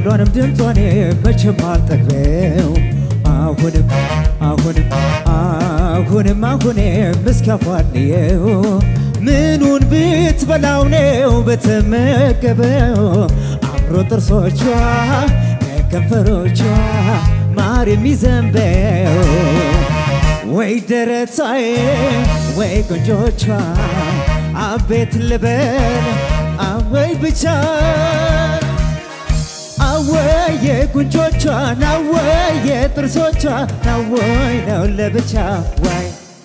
ቃሏንም ድምጿን መቼም አልጠግበው አሁንም አሁንም አሁንም አሁንም እስካፏልየው ምኑን ብትበላው ነው በተመገበው አምሮ ጥርሶቿ ከንፈሮቿ ማር የሚዘንበው ወይ ደረታዬ ወይ ቆንጆቿ አቤት ልበል አወይ ብቻ አወይ የጉንጮቿ ናወይ የጥርሶቿ ናወይ ነው ለብቻ ዋይ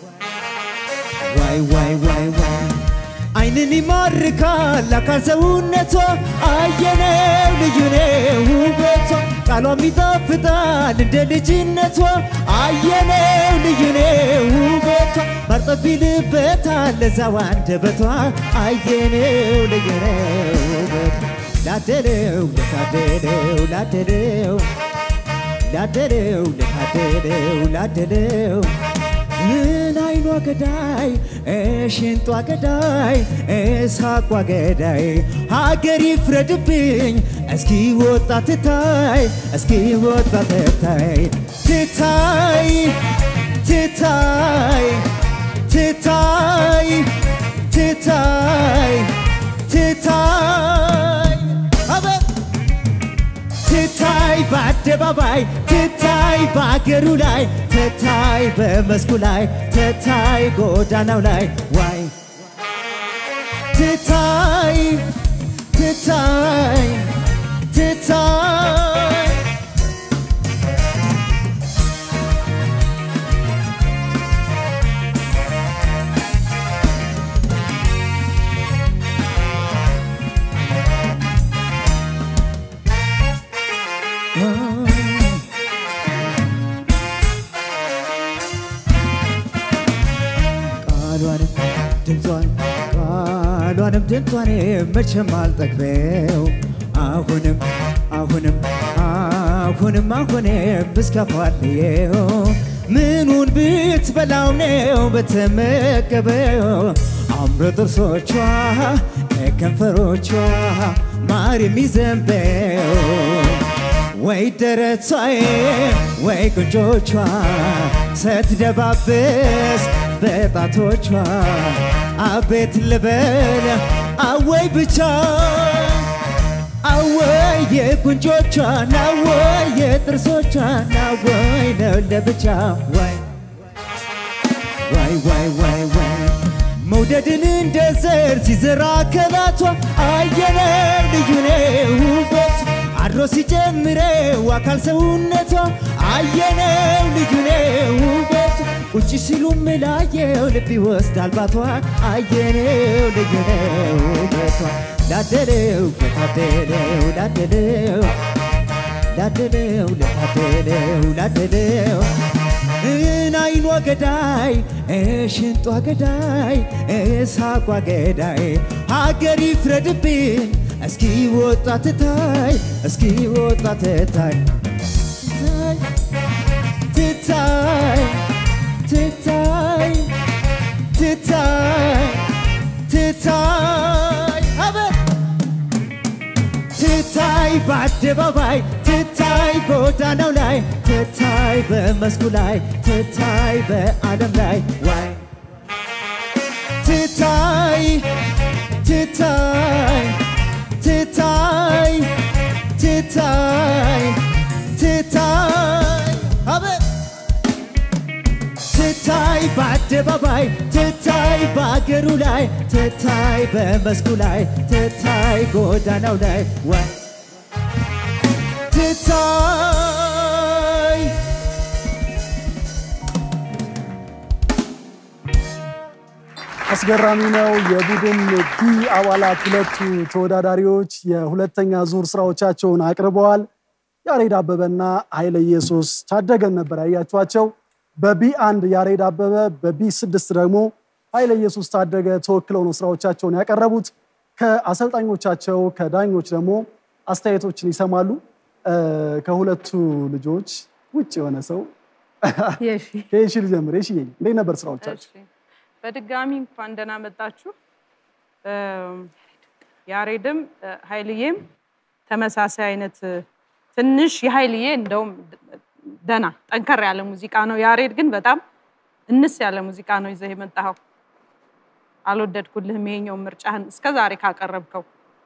ዋይ ዋይ ዋይ ዋይ አይንን ይማርካል አካል ሰውነቷ አየነው ልዩ ነው ውበቷ ቃሏም ይጣፍጣል እንደ ልጅነቷ አየነው ልዩ ነው ውበቷ መርጠፍ ይልበታል ለዛው አንደበቷ አየነው ልዩ ነው ውበቷ ላደለው ለታደለው ላደለው ላደለው ለታደለው ላደለው ምን አይኗ ገዳይ ሽንጧ ገዳይ ሳቋ ገዳይ ሀገር ይፍረድብኝ እስኪ ወጣ ትታይ እስኪ ወጣ ትታይ ትታይ ትታይ ትታይ ትታይ ትታይ አቤት ትታይ በአደባባይ ትታይ በአገሩ ላይ ትታይ በመስኩ ላይ ትታይ ጎዳናው ላይ ዋይ ትታይ ትታይ ትታይ ቃሏንም ድምጿን ቃሏንም ድምጿን መቼም አልጠግበው አሁንም አሁንም አሁንም አሁንም እስከፋልየው ምኑን ብትበላው ነው በተመገበው አምሮ ጥርሶቿ ከንፈሮቿ ማር የሚዘንበው ወይ ደረቷዬ ወይ ጉንጮቿ ስትደባብስ በጣቶቿ አቤት ልበል አወይ ብቻ አወይ የጉንጮቿ ናወይ የጥርሶቿ ናወይ ነው ለብቻ ወይ ዋይ ዋይ ዋይ ዋይ መውደድን እንደ ዘር ሲዘራ ከላቷ አየነው ልዩ ነው ውበቷ አድሮ ሲጨምረው አካል ሰውነቷ አየነው ልዩ ነው ውበቷ ቁጭ ሲሉ ምላየው ልብ ይወስዳል ባቷ አየነው ልዩ ነው ውበቷ ላደለው ለታደለው ላደለው ላደለው ለታደለው ላደለው ምን አይኗ ገዳይ ሽንጧ ገዳይ ሳቋ ገዳይ ሀገር ይፍረድብኝ እስኪ ወጣ ትታይ እስኪ ወጣ ትታይ ትታይ ትታይ ትታይ ትታይ አቤት ትታይ በአደባባይ ትታይ ጎዳናው ላይ ትታይ በመስኩ ላይ ትታይ በዓለም ላይ ዋይ ትታይ ትታይ ትታይ ትታይ ትታይ አቤት ትታይ በአደባባይ ትታይ በአገሩ ላይ ትታይ በመስኩ ላይ ትታይ ጎዳናው ላይ ዋይ ትታይ አስገራሚ ነው። የቡድን ቢ አባላት ሁለቱ ተወዳዳሪዎች የሁለተኛ ዙር ስራዎቻቸውን አቅርበዋል። ያሬድ አበበና ኃይለ ኢየሱስ ታደገን ነበር ያያችኋቸው። በቢ አንድ ያሬድ አበበ፣ በቢ ስድስት ደግሞ ኃይለ ኢየሱስ ታደገ ተወክለው ነው ስራዎቻቸውን ያቀረቡት። ከአሰልጣኞቻቸው ከዳኞች ደግሞ አስተያየቶችን ይሰማሉ። ከሁለቱ ልጆች ውጭ የሆነ ሰው የሺ ከየሺ ልጀምር። የሺ እንዴት ነበር ስራዎቻቸው? እሺ፣ በድጋሚ እንኳን ደህና መጣችሁ። ያሬድም ኃይልዬም ተመሳሳይ አይነት ትንሽ የኃይልዬ እንደውም ደና ጠንከር ያለ ሙዚቃ ነው። ያሬድ ግን በጣም እንስ ያለ ሙዚቃ ነው ይዘህ የመጣኸው። አልወደድኩልህም ይሄኛው ምርጫህን እስከ ዛሬ ካቀረብከው።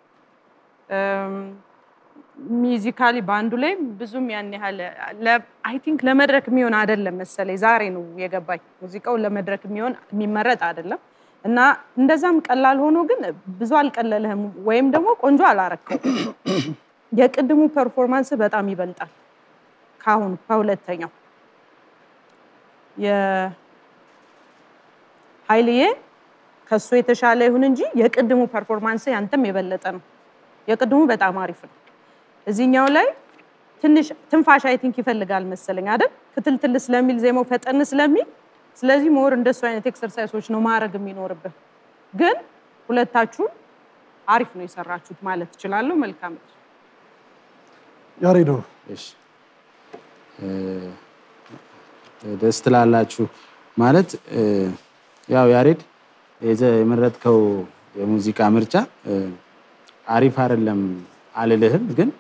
ሚዚካሊ በአንዱ ላይ ብዙም ያን ያህል አይ ቲንክ ለመድረክ የሚሆን አይደለም መሰለኝ። ዛሬ ነው የገባኝ ሙዚቃው ለመድረክ የሚሆን የሚመረጥ አይደለም እና እንደዛም ቀላል ሆኖ ግን ብዙ አልቀለልህም ወይም ደግሞ ቆንጆ አላረከው። የቅድሙ ፐርፎርማንስ በጣም ይበልጣል ከአሁኑ ከሁለተኛው የኃይልዬ ከሱ የተሻለ ይሁን እንጂ የቅድሙ ፐርፎርማንስ ያንተም የበለጠ ነው። የቅድሙ በጣም አሪፍ ነው። እዚህኛው ላይ ትንሽ ትንፋሽ አይ ቲንክ ይፈልጋል መሰለኝ አይደል? ክትልትል ስለሚል ዜማው ፈጠን ስለሚል፣ ስለዚህ ሞር እንደሱ አይነት ኤክሰርሳይሶች ነው ማድረግ የሚኖርብህ። ግን ሁለታችሁም አሪፍ ነው የሰራችሁት ማለት እችላለሁ። መልካም ያሬዶ እሺ ደስ ትላላችሁ ማለት ያው ያሬድ የዘ- የመረጥከው የሙዚቃ ምርጫ አሪፍ አይደለም አልልህም፣ ግን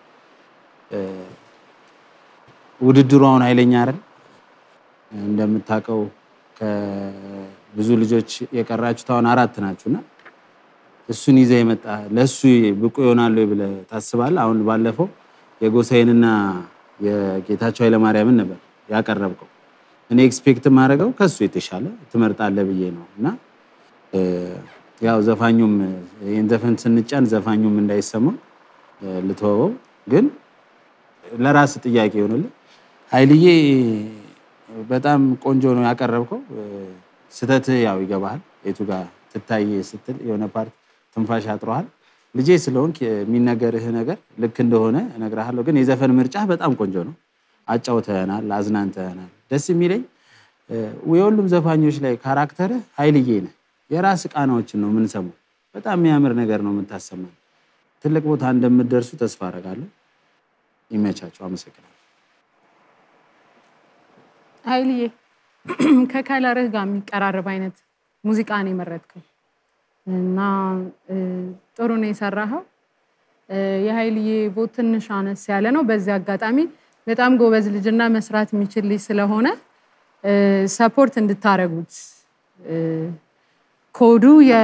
ውድድሩ አሁን ኃይለኛ አይደል? እንደምታውቀው ከብዙ ልጆች የቀራችሁት አሁን አራት ናችሁና እሱን ይዘህ የመጣ ለእሱ ብቁ ይሆናሉ ብለህ ታስባለህ? አሁን ባለፈው የጎሳዬንና የጌታቸው ኃይለማርያምን ነበር ያቀረብከው። እኔ ኤክስፔክት የማደርገው ከሱ የተሻለ ትመርጣለህ ብዬ ነው እና ያው ዘፋኙም ይህን ዘፈን ስንጫን ዘፋኙም እንዳይሰማው ልትወበው፣ ግን ለራስ ጥያቄ ይሆንልህ። ኃይልዬ በጣም ቆንጆ ነው ያቀረብከው። ስህተትህ ያው ይገባሃል። የቱ ጋር ትታይ ስትል የሆነ ፓርት ትንፋሽ አጥሮሃል። ልጄ ስለሆንክ የሚነገርህ ነገር ልክ እንደሆነ እነግርሃለሁ። ግን የዘፈን ምርጫህ በጣም ቆንጆ ነው። አጫውተህናል፣ አዝናንተህናል። ደስ የሚለኝ የሁሉም ዘፋኞች ላይ ካራክተርህ ኃይልዬ ነህ። የራስ ቃናዎችን ነው የምንሰማው። በጣም የሚያምር ነገር ነው የምታሰማን። ትልቅ ቦታ እንደምትደርሱ ተስፋ አደርጋለሁ። ይመቻቸው። አመሰግናለሁ። ኃይልዬ ከከለርህ ጋር የሚቀራረብ አይነት ሙዚቃ ነው የመረጥከው እና ጥሩ ነው የሰራኸው። የኃይልዬ ቦት ትንሽ አነስ ያለ ነው። በዚህ አጋጣሚ በጣም ጎበዝ ልጅና መስራት የሚችል ልጅ ስለሆነ ሰፖርት እንድታረጉት ኮዱ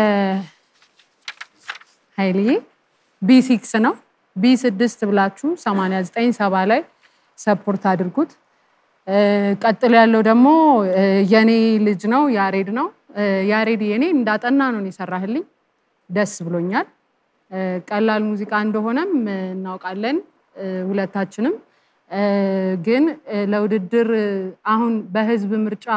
የኃይልዬ ቢ ሲክስ ነው። ቢ ስድስት ብላችሁ 89 ሰባ ላይ ሰፖርት አድርጉት። ቀጥሎ ያለው ደግሞ የኔ ልጅ ነው ያሬድ ነው። ያሬድ የኔ እንዳጠና ነው የሰራህልኝ፣ ደስ ብሎኛል። ቀላል ሙዚቃ እንደሆነም እናውቃለን ሁለታችንም። ግን ለውድድር አሁን በህዝብ ምርጫ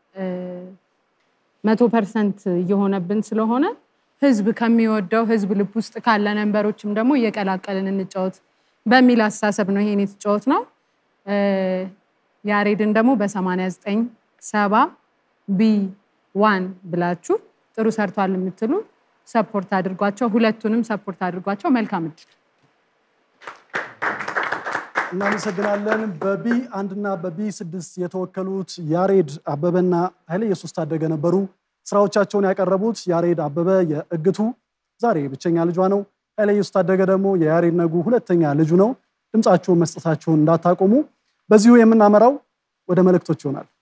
መቶ ፐርሰንት እየሆነብን ስለሆነ ህዝብ ከሚወደው ህዝብ ልብ ውስጥ ካለ ነንበሮችም ደግሞ እየቀላቀልን እንጫወት በሚል አስተሳሰብ ነው ይሄን የተጫወት ነው። ያሬድን ደግሞ በ89 ሰባ ቢ ዋን ብላችሁ ጥሩ ሰርቷል የምትሉ ሰፖርት አድርጓቸው። ሁለቱንም ሰፖርት አድርጓቸው። መልካም እድል። እናመሰግናለን። በቢ አንድና በቢ ስድስት የተወከሉት ያሬድ አበበና ኃይለ ኢየሱስ ታደገ ነበሩ። ስራዎቻቸውን ያቀረቡት ያሬድ አበበ የእግቱ ዛሬ ብቸኛ ልጇ ነው። ኃይለ ኢየሱስ ታደገ ደግሞ የያሬድ ነጉ ሁለተኛ ልጁ ነው። ድምፃችሁን መስጠታችሁን እንዳታቆሙ። በዚሁ የምናመራው ወደ መልእክቶች ይሆናል።